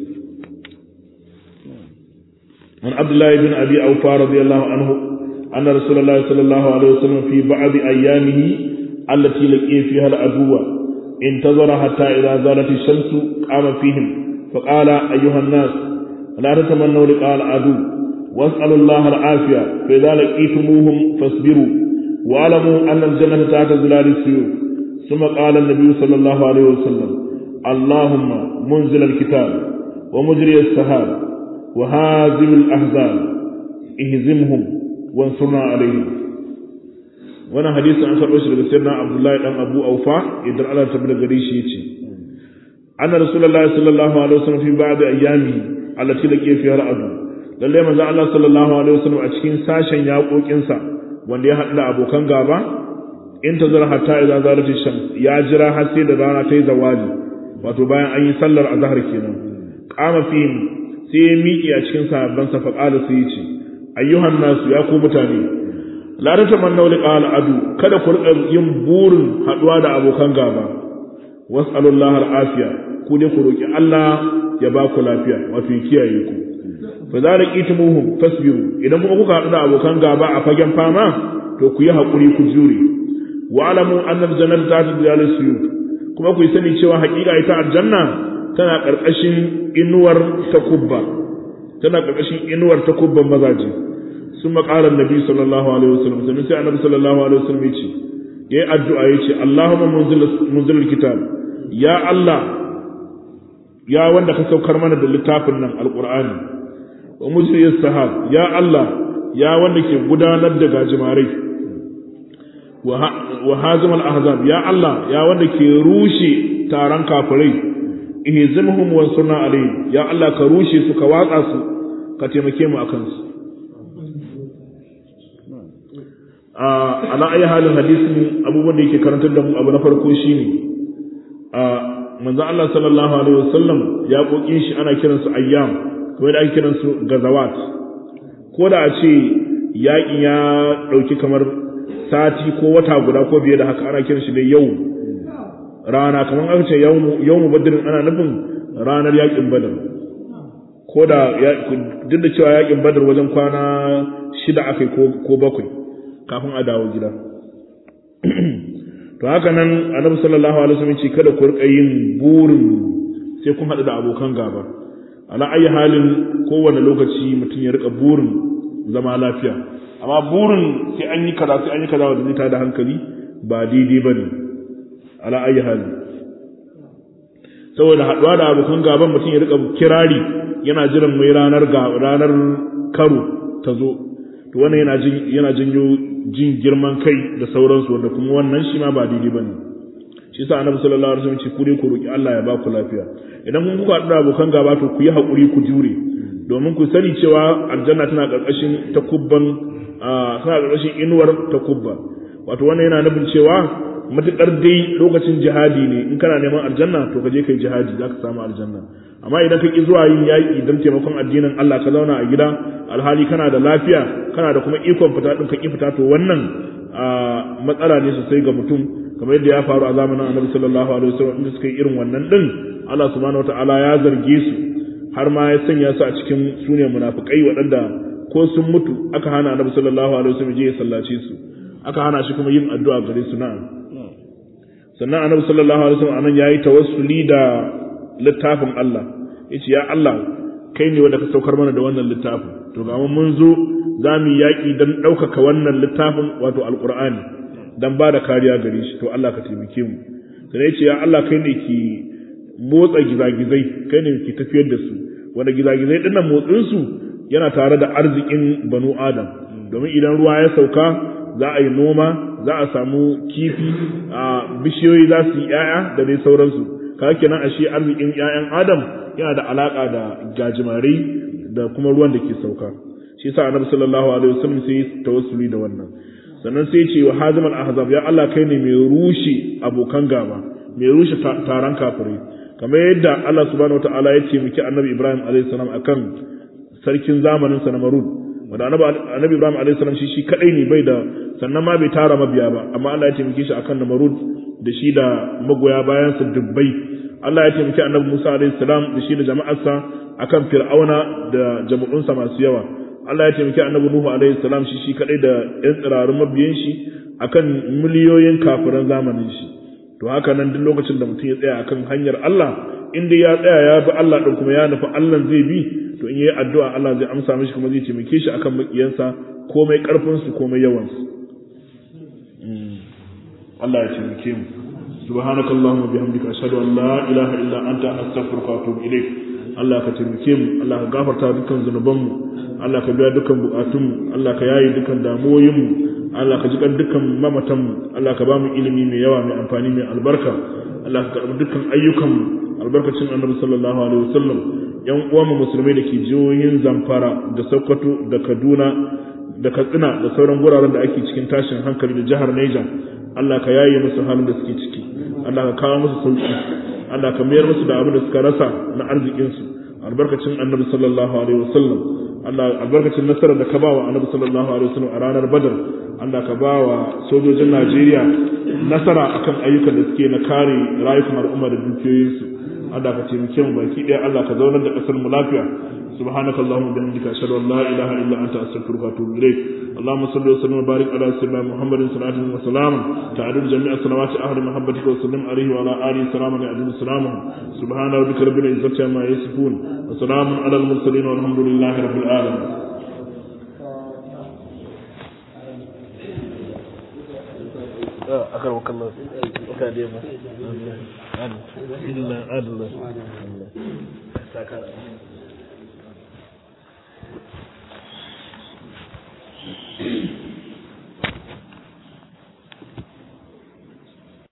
an abdullahi bin abi aufa radiyallahu anhu anna rasulullahi sallallahu alaihi wasallam fi ba'd ayyamihi allati laqiya fiha al-aduwa intazara hatta idza zalat ash-shamsu qama fihim فقال أيها الناس لا تتمنوا لقاء العدو واسألوا الله العافية فإذا لقيتموهم فاصبروا واعلموا أن الجنة تحت ظلال السيوف ثم قال النبي صلى الله عليه وسلم اللهم منزل الكتاب ومجري السحاب وهازم الأحزاب اهزمهم وانصرنا عليهم وانا حديث عن فرقش لسيدنا عبد الله بن أبو أوفا يدر على تبلغ ريشي يتي أن رسول الله صلى الله عليه وسلم في بعض أيامه التي لقي فيها العدو lalle manzo Allah sallallahu alaihi wasallam a cikin sashen yaƙoƙinsa wanda ya haɗu da abokan gaba in ta zara hatta idza zarati sham ya jira har sai da rana ta yi zawali wato bayan an yi sallar azhar kenan qama fihim sai ya miƙe a cikin sahabban sa faqala sai ya ce ayyuhan nasu ya ku mutane la tatamannu liqal adu kada ku rika yin burin haɗuwa da abokan gaba was'alullahi al'afiya ku ne ku roki Allah ya ba ku lafiya wato kiyaye ku fa za da kitumuhum fasbiru idan kuma kuka haɗu da abokan gaba a fagen fama to ku yi haƙuri ku jure wa alamu annal jannatu ta ta dalal suyut kuma ku yi sani cewa haƙiƙa ita aljanna tana ƙarƙashin inuwar takubba tana ƙarƙashin inuwar takubban mazaje sun maƙalar nabi sallallahu alaihi wasallam sannan sai annabi sallallahu alaihi wasallam ya ce yayi addu'a ya ce Allahumma munzilul kitab ya Allah ya wanda ka saukar mana da littafin nan alqur'ani wa mujriyas sahab ya Allah ya wanda ke gudanar da gajimarai wa hazim al-ahzab ya Allah ya wanda ke rushe taron kafirai ihzimhum wa sunna alayhi ya Allah ka rushe su ka watsa su ka taimake mu akan su a ala ayi halin hadisin abubuwan da yake karantar da mu abu na farko shine a manzo Allah sallallahu alaihi wasallam ya kokin shi ana kiransu ayyam kamar da ake kiransu gazawat ko da a ce yaƙin ya ɗauki kamar sati ko wata guda ko biye da haka ana kiran shi da yau rana kamar aka ce yau mu badirin ana nufin ranar yaƙin badar ko da duk da cewa yaƙin badar wajen kwana shida aka ko bakwai kafin a dawo gida to haka nan annabi sallallahu alaihi wasallam ce kada ku rika yin burin sai kun haɗu da abokan gaba ala ayi halin kowane lokaci mutum ya rika burin zama lafiya amma burin sai an yi kaza sai an yi kaza wanda zai tada hankali ba daidai ba ne ala ayi hali saboda haɗuwa da abokan gaban mutum ya rika kirari yana jiran mai ranar ranar karo ta zo to wannan yana jin yana janyo jin girman kai da sauransu wanda kuma wannan shi ma ba daidai ba ne shi sa annabi sallallahu alaihi wasallam ce ku ne ku roki Allah ya ba ku lafiya idan kun kuka da abokan gaba to ku yi hakuri ku jure domin ku sani cewa aljanna tana karkashin takubban tana karkashin inuwar takubba wato wannan yana nufin cewa matukar dai lokacin jihadi ne in kana neman aljanna to ka je kai jihadi zaka samu aljanna amma idan ka ki zuwa yin yaƙi don taimakon addinin Allah ka zauna a gida alhali kana da lafiya kana da kuma ikon fita din ka ki fita to wannan matsala ne sosai ga mutum kamar yadda ya faru a zamanin annabi sallallahu alaihi wasallam inda suka yi irin wannan din Allah subhanahu wataala ya zarge su har ma ya sanya su a cikin sune munafikai waɗanda ko sun mutu aka hana annabi sallallahu alaihi wasallam je ya sallace su aka hana shi kuma yin addu'a gare su na'am sannan annabi sallallahu alaihi wasallam anan yayi tawassuli da littafin Allah yace ya Allah kai ne wanda ka saukar mana da wannan littafin to ga mun zo za mu yaƙi don ɗaukaka wannan littafin wato alƙur'ani don ba da kariya gare shi to Allah ka taimake mu sai yace ya Allah kai ne ki motsa gizagizai kai ne ki tafiyar da su wanda gizagizai dinnan motsin su yana tare da arzikin banu adam domin idan ruwa ya sauka za a yi noma za a samu kifi a bishiyoyi za su yi ‘ya'ya da dai sauransu kaga kenan ashe arzikin ‘ya'yan adam yana da alaƙa da gajimare da kuma ruwan da ke sauka shi yasa annabi sallallahu alaihi wasallam sai ya tawassuli da wannan sannan sai ya ce wa hazimal ahzab ya Allah kai ne mai rushe abokan gaba mai rushe taron kafirai kamar yadda Allah subhanahu wataala ya ce miki annabi Ibrahim alaihi salam akan sarkin zamanin sa na Marud wanda annabi Ibrahim alaihi salam shi shi kadai ne bai da sannan ma bai tara mabiya ba amma Allah ya taimake shi akan Namrud da shi da magoya bayan sa dubbai Allah ya taimake annabi Musa alaihi salam da shi da jama'arsa akan Fir'auna da jama'unsa masu yawa Allah ya taimake annabi Nuhu alaihi salam shi shi kadai da ƴan tsirarun mabiyan shi akan miliyoyin kafiran zamanin shi to haka nan duk lokacin da mutum ya tsaya akan hanyar Allah inda ya tsaya ya bi Allah din kuma ya nufi Allah zai bi to in yayi addu'a Allah zai amsa mishi kuma zai taimake shi akan makiyansa komai karfin su komai yawan su Allah ya taimake mu subhanakallahumma bihamdika ashhadu an la ilaha illa anta astaghfiruka wa atubu ilaik Allah ka taimake mu Allah ka gafarta dukkan zunubanmu Allah ka biya dukkan bukatunmu Allah ka yaye dukkan damuwoyinmu Allah ka jikan dukkan mamatanmu Allah ka ba mu ilimi mai yawa mai amfani mai albarka Allah ka karɓi dukkan ayyukanmu albarkacin annabi sallallahu alaihi wasallam yan uwanmu musulmai da ke jihohin Zamfara da Sokoto da Kaduna da Katsina da sauran guraren da ake cikin tashin hankali da jihar Niger Allah ka yaye musu halin da suke ciki Allah ka kawo musu sauki Allah ka mayar musu da abin da suka rasa na arzikinsu albarkacin annabi sallallahu alaihi wasallam Allah albarkacin nasarar da ka ba wa annabi sallallahu alaihi wasallam a ranar badar Allah ka ba wa sojojin Najeriya nasara akan ayyukan da suke na kare rayukan al'umma da dukiyoyinsu Allah ka taimake mu baki ɗaya Allah ka zaunar da ƙasar mu lafiya سبحانك اللهم وبحمدك اشهد ان لا اله الا انت استغفرك واتوب اليك اللهم صل وسلم وبارك على سيدنا محمد صلاه وسلام تعدل جميع صلوات اهل محبتك وسلم عليه وعلى اله سلاما يعدل سلامه سبحان ربك رب العزه عما يصفون وسلام على المرسلين والحمد لله رب العالمين أكرمك الله أكاديما إلا عدل Thank you.